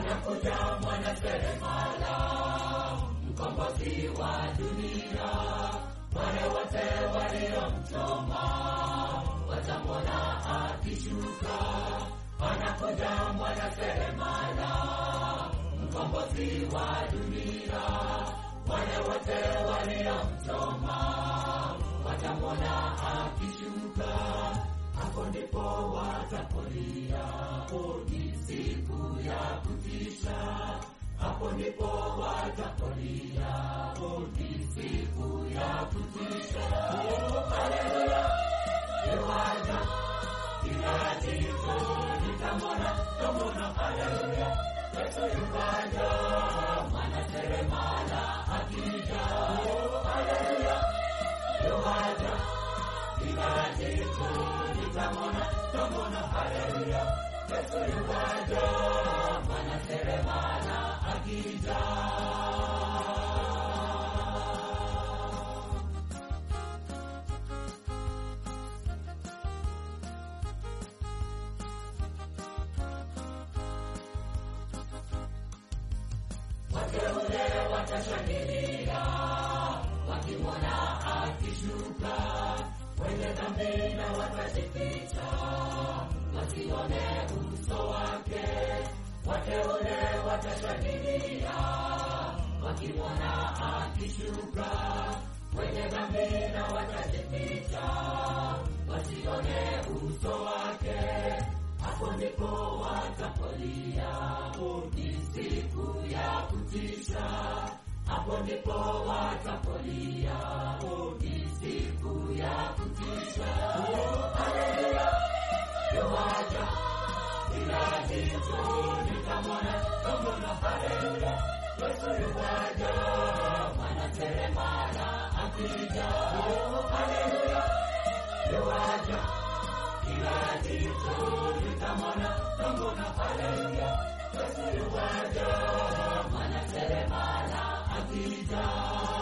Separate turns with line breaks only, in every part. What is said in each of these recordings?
anakuja mwana seremala, mkombozi wa dunia. Wale wote waliomchoma watamwona akishuka, anakuja mwana seremala, mkombozi wa dunia. Wale wote waliomchoma watamwona akishuka, hapo ndipo watapolia. Ni siku ya kutisha, hapo ndipo watapolia. Ni siku ya kutisha. Haleluya, Yohana kila jicho litamwona, tamwona. Haleluya, Yesu yukaja, mwana seremala akija. Haleluya, Yohana kila jicho litamwona, tamwona. Haleluya, Yesu yukaja, mwana seremala akija. wateule watashangilia wakimwona akishuka, wenye dhambi na watajificha wasione uso wake. Wateule watashangilia wakimwona akishuka, wenye dhambi na watajificha wasione uso wake. Hapo ndipo watapolia, ni siku ya kutisha. Hapo ndipo watapolia, ni siku ya kutisha. Haleluya, Yohana kila jicho litamwona, tamwona. Haleluya, Yesu yuwaja, mwana seremala akija. Haleluya, Yohana kila jicho litamwona, tamwona. Haleluya, Yesu yuwaja, mwana seremala akija.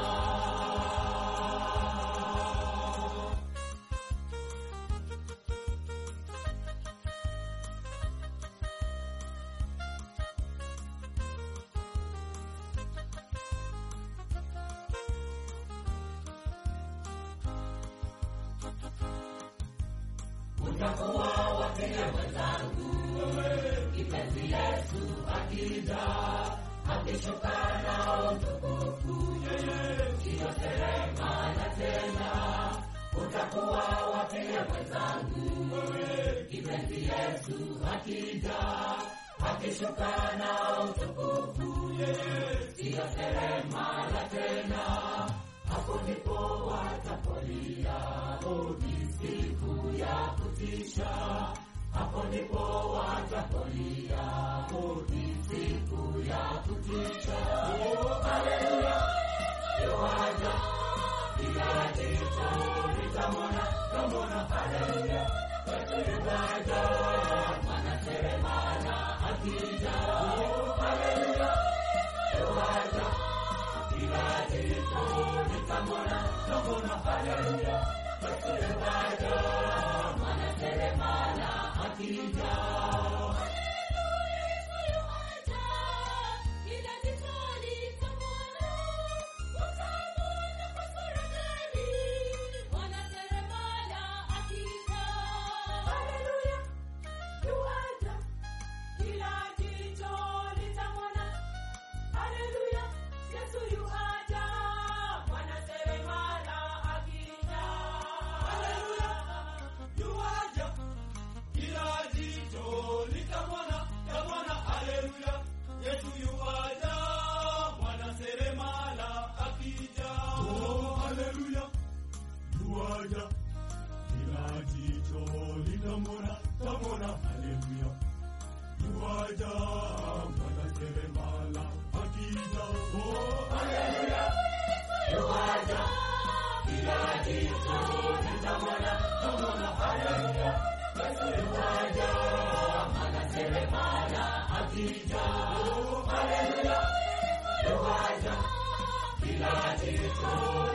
utakuwa wapige mwenzangu, kipenzi Yesu akija, akishuka nao utukufu, siyo seremala tena. Utakuwa wapige mwenzangu, kipenzi Yesu akija, akishuka nao utukufu, siyo seremala tena. Hapo ndipo watapolia, ni siku ya kutisha. Hapo ndipo watapolia, ni siku ya kutisha. Haleluya, Yohana kila jicho litamwona, tamwona. Haleluya, Yesu yukaja, mwana seremala akija. Haleluya, Yohana kila jicho litamwona, tamwona. Haleluya, Yesu yukaja, mwana seremala akija.
Yuaja, kila jicho litamwona, tamwona. Haleluya, yuaja, mwana seremala akija. Oh,
Haleluya, Yohana kila jicho litamwona, tamwona. Haleluya, Yesu yukaja, mwana seremala akija. Haleluya, Yohana kila jicho